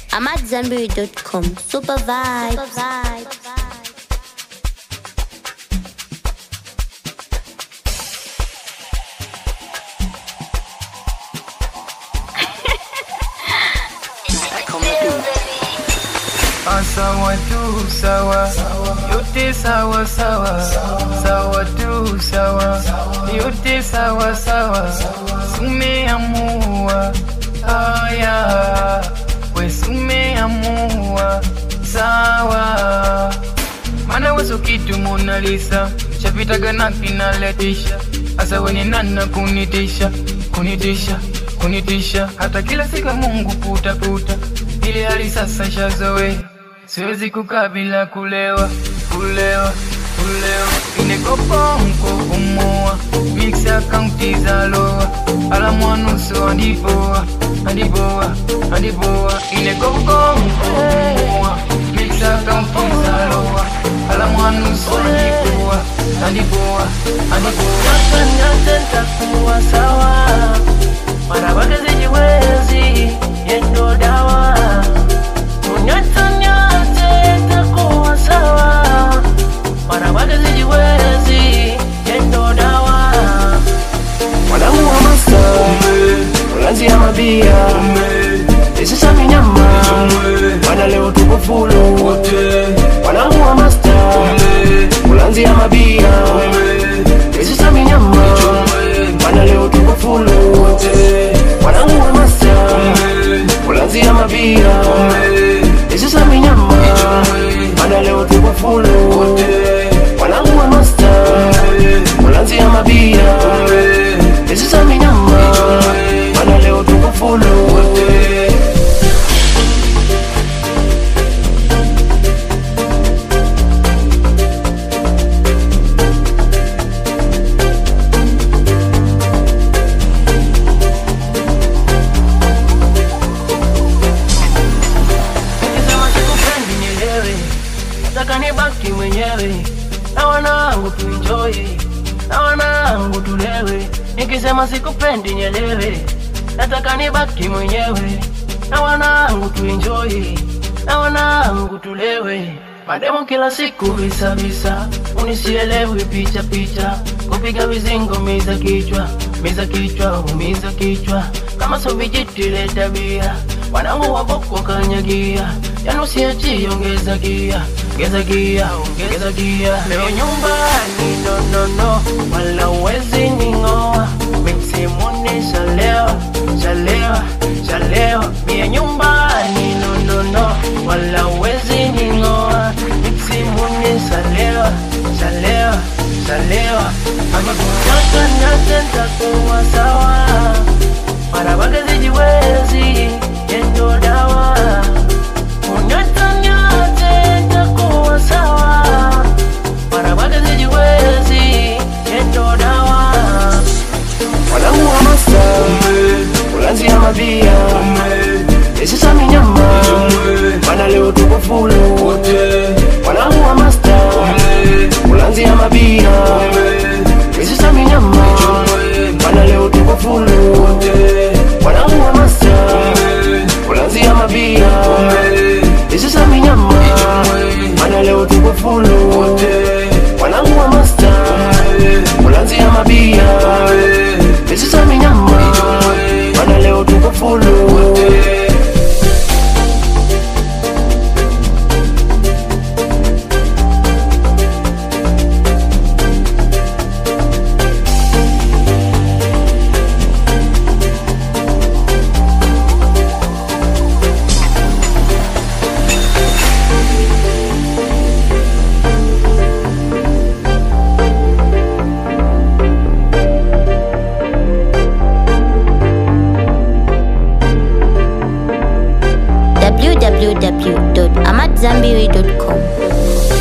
AmadZanbury.com. Super vibes. Super vibes. Sawa tu sawa, yote sawa sawa, sawa tu sawa, yote sawa sawa, sumeamua haya, we sumeamua sawa, mana weso kitu Mona Lisa chapitaga na kinaletisha, asa weni nana kunitisha, kunitisha, kunitisha, hata kila siku Mungu puta puta, ile hali sasa shazoea siwezi kukaa bila kulewa kulewa kulewa inekoponko kumoa mix akaunti za loa ala mwanusu andiboa andiboa andiboa inekoponko kumoa mix akaunti za loa ala mwanusu andiboa andiboa andiboa takuwa sawa mara wake zijiwezi yendo dawa unyatanyate takuwa sawa mara wake zijiwezi yendo dawa mwanangu wa masa ulanzi ya mabia isisa minyama wana leo tuko fulu mwanangu wa masta ulanzi ya mabia isisa minyama wana leo tuko fulu mwanangu wa masta ulanzi ya mabia isisa minyama wana leo tuko fulu mwanangu wa masta ulanzi ya mabia isisa minyama wana leo tuko fulu Nikisema sikupendi nielewe, nataka nibaki mwenyewe na wanangu tuenjoy, na wanangu tulewe. Nikisema sikupendi nielewe, nataka nibaki mwenyewe na wanangu tuenjoy, na wanangu tulewe. Mademo kila siku visa visa, unisielewi picha picha, kupiga vizingo miza kichwa, miza kichwa, umiza kichwa, kama so vijiti leta bia wanangu waboko kanyagia yanusiachi ongeza gia ongeza gia ongeza gia leo nyumbani no no no wala uwezi ning'oa mimsimuni shalewa shalewa shalewa mie nyumbani no no no wala uwezi ning'oa mimsimuni shalewa shalewa shalewa amekutaka natenda kuwa sawa mara wake zijiwezi yendo dawa unyatanyate takuwa sawa mara wake zijiwezi yendo dawa wanangu wa masa ulanzi ya mabia isisa minyama mana leo tuko fulu wanangu wa masta ulanzi ya mabia isisa minyama mana leo tuko fulu wanangu wa masta ulanzi ya mabia isisa minyama mana leo tuko fulu wanangu wa masta ulanzi ya mabia isisa minyama mana leo tuko fulu www.amadzanbury.com.